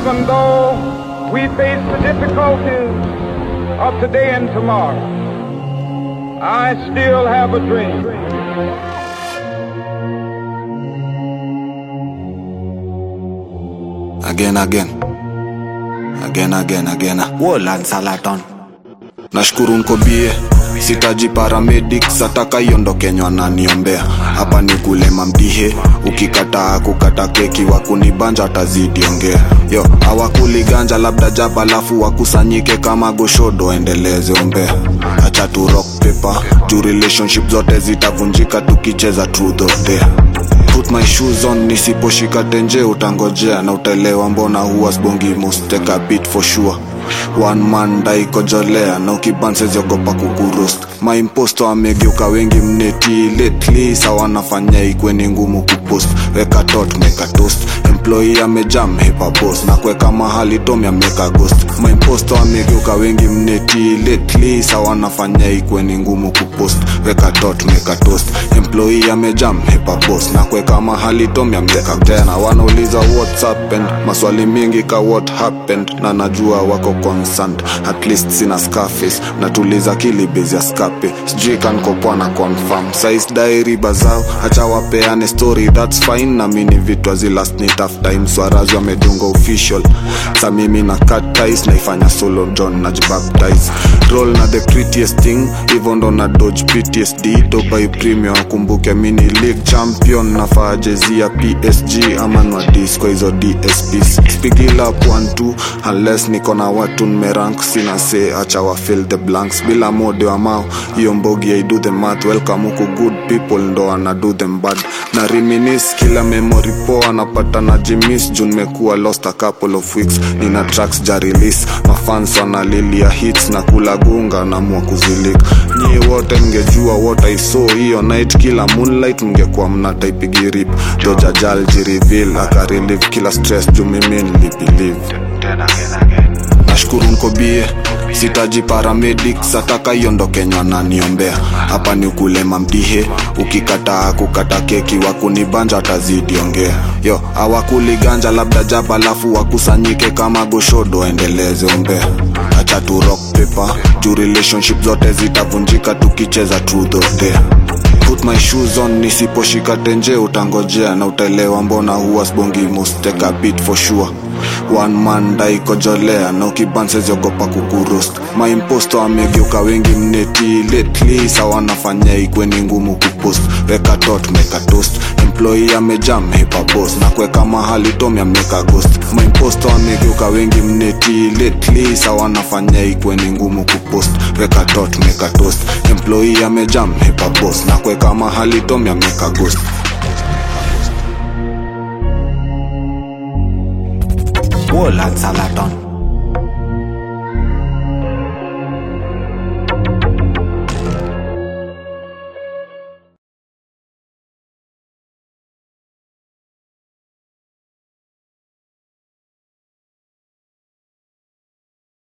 even though we face the difficulties of today and tomorrow, I still have a dream. again again again again again Wolan Salaton. nashukuru nkobie sitaji paramedics ataka iondokenywa naniombea hapa ni kulema mdihe ukikataa kukata keki wakunibanja atazidi ongea yo hawakuli ganja labda jaba alafu wakusanyike kama goshodo endeleze ombea acha tu rock paper juu relationship zote zitavunjika tukicheza truth or dare put my shoes on nisiposhika tenje utangojea na utaelewa mbona huwa sbongi must take a beat for sure one man daikojolea na ukibanseziogopa kukurost maimposto amegeuka wengi mneti lately sawanafanya ikweni ngumu kupost weka tot meka toast employee amejam hepa boss na kuweka mahali tomi ameka ghost maimposto amegeuka wengi mneti lately sawanafanya ikweni ngumu kupost weka tot meka toast employee amejam hepa boss na kuweka mahali tomi ameka tena wanauliza what's happened maswali mingi ka what happened na najua wako concerned at least sina scarface natuliza kilibezi ya skape sijui kankopwa na confirm size diary bazao hacha wapeane story that's fine na mini vitu azilast ni tough time swarazi wamedunga official sa mimi na cut ties naifanya solo john najibaptize roll na the prettiest thing hivyo ndo na dodge ptsd tobai premium wakumbuke mini league champion nafaa jezi ya psg ama nwadis kwa hizo dsps spigila up 1 unless niko na watu nmerank sina se acha wa fill the blanks bila mode wa mao hiyo mbogi i do the math welcome huku good people ndo ana do them bad na reminis kila memory poa napata na jimis juu nimekuwa lost a couple of weeks nina tracks ja release mafans wanalilia hits na kula gunga namua kuzilik nyie wote mngejua what i saw hiyo night kila moonlight mngekuwa mnataipigirip dojajal jirivil akarelive kila stress juu mimi nilibelieve nashukuru nkobie sitaji paramedics ataka iondokenywa na niombea hapa ni ukulema mdihe ukikataa kukata keki wakunibanja atazidi ongea yo hawakuli ganja labda jaba alafu wakusanyike kama goshodo endeleze ombea acha tu rock paper juu relationship zote zitavunjika tukicheza truth or dare put my shoes on nisiposhika tenje utangojea na utaelewa mbona huwa sbongi must take a beat for sure one man daikojolea na ukibanseziogopa kukurost maimposto amegeuka wengi mneti lately sawanafanya ikweni ngumu kupost weka tot meka toast employee amejam hepa boss na kuweka mahali tomi ameka ghost maimposto amegeuka wengi mneti lately sawanafanya ikweni ngumu kupost weka tot meka toast employee amejam hepa boss na kuweka mahali tomi ameka ghost Wolan Salaton.